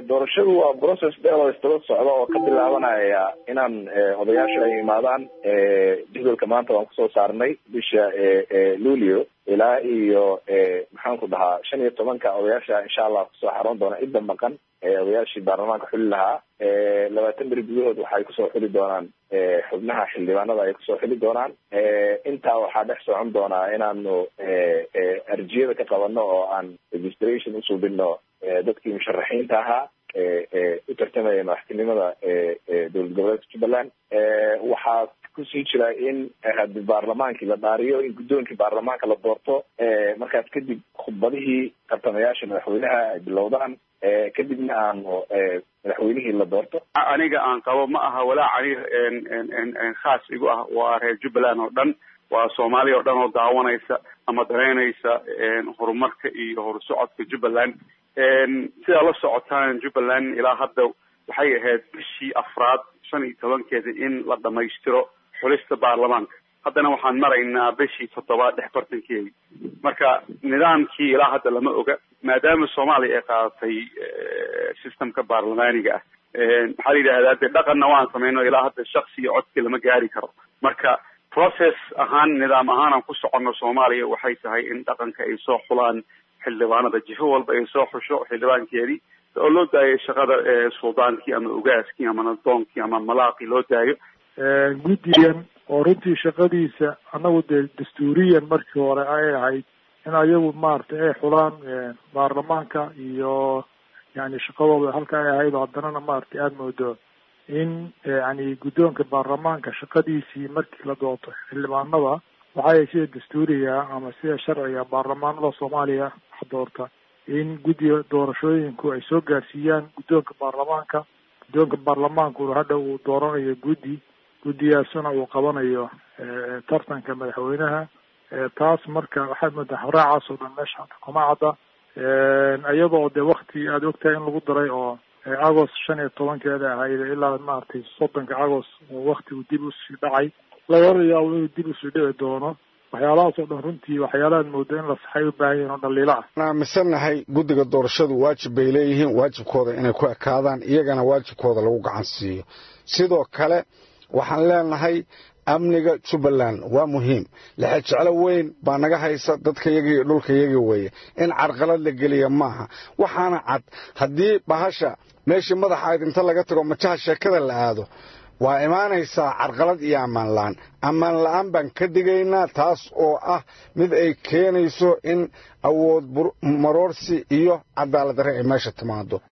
doorashadu waa process dheer oo istaba socda oo ka bilaabanaya inaan odayaasha ay imaadaan jadwalka maanta waan kusoo saarnay bisha luulio ilaa iyo maxaan ku dhahaa shan iyo tobanka odayaasha insha allah kusoo xaroon doona cidda maqan odayaashii baarlamaanka xuli lahaa labaatan beri gudahood waxay kusoo xuli doonaan xubnaha xildhibaanada ay kusoo xili doonaan intaa waxaa dhex socon doonaa inaanu arjiyada ka qabano oo aan registration usubino dadkii musharaxiinta ahaa u tartamaya madaxtinimada dowlad goboleedka jubbaland waxaa kusii jira in hadi baarlamaankii la dhaariyo in guddoonkii baarlamaanka la doorto markaas kadib khudbadihii tartamayaasha madaxweynaha ay bilowdaan kadibna aanu madaxweynihii la doorto aniga aan qabo ma aha walaac aniga khaas igu ah waa reer jubbaland oo dhan waa soomaaliya oo dhan oo daawanaysa ama danaynaysa horumarka iyo horusocodka jubbaland sidaa la socotaan jubbaland ilaa hadda waxay ahayd bishii afraad shan iyo tobankeeda in la dhamaystiro xulista baarlamaanka haddana waxaan maraynaa bishii toddobaad dhex bartankeedi marka nidaamkii ilaa hadda lama oga maadaama soomaaliya ay qaadatay systemka baarlamaaniga ah maxaa la yidhahdaa dee dhaqanna waan samayno ilaa hadda shaksi iyo codki lama gaari karo marka process ahaan nidaam ahaan aan ku soconno soomaaliya waxay tahay in dhaqanka ay soo xulaan xildhibaanada jifo walba ay soo xusho xildhibaankeedii oo loo daayo shaqada suldaankii ama ogaaskii ama nadoonkii ama malaaqii loo daayo guddigan oo runtii shaqadiisa annagu dee dastuuriyan markii hore ay ahayd in ayagu maaragtay ay xulaan baarlamaanka iyo yani shaqadooda halka ay ahayd haddanana maaragtay aada moodo in yani guddoonka baarlamaanka shaqadiisii markii la doorto xildhibaanada waxay sida dastuuriga ama sida sharciga baarlamaanada soomaaliya wax doorta in guddiga doorashooyinku ay soo gaarsiiyaan guddoonka baarlamaanka guddoonka baarlamaankuna hadha uu dooranayo guddi guddigaasuna uu qabanayo tartanka madaxweynaha taas marka waxaad moodaa habraacaas oo dhan meesha hadda kuma cadda iyadoo dee wakti aada ogtahay in lagu daray oo agost shan iyo tobankeeda ahayd ilaa maaragtay soddonka agost oo waktigu dib usii dhacay lagala yaabo inuu dib usii dhici doono waxyaalahaas oo dhan runtii waxyaalahaad mooda in la saxay u baahan yihin oo dhaliilo ah aan aaminsannahay guddiga doorashadu waajib bay leeyihiin waajibkooda inay ku ekaadaan iyagana waajibkooda lagu gacan siiyo sidoo kale waxaan leenahay amniga jubbaland waa muhiim lexejeclo weyn baa naga haysa dadkayagii iyo dhulkayagii weeye in carqalad la geliya maaha waxaana cad haddii bahasha meeshii madaxayd inta laga tago majaha sheekada la aado waa imaanaysaa carqalad iyo ammaan la'aan ammaan la'aan baan ka digaynaa taas oo ah mid ay keenayso in awood maroorsi iyo cadaalad darre ay meesha timaado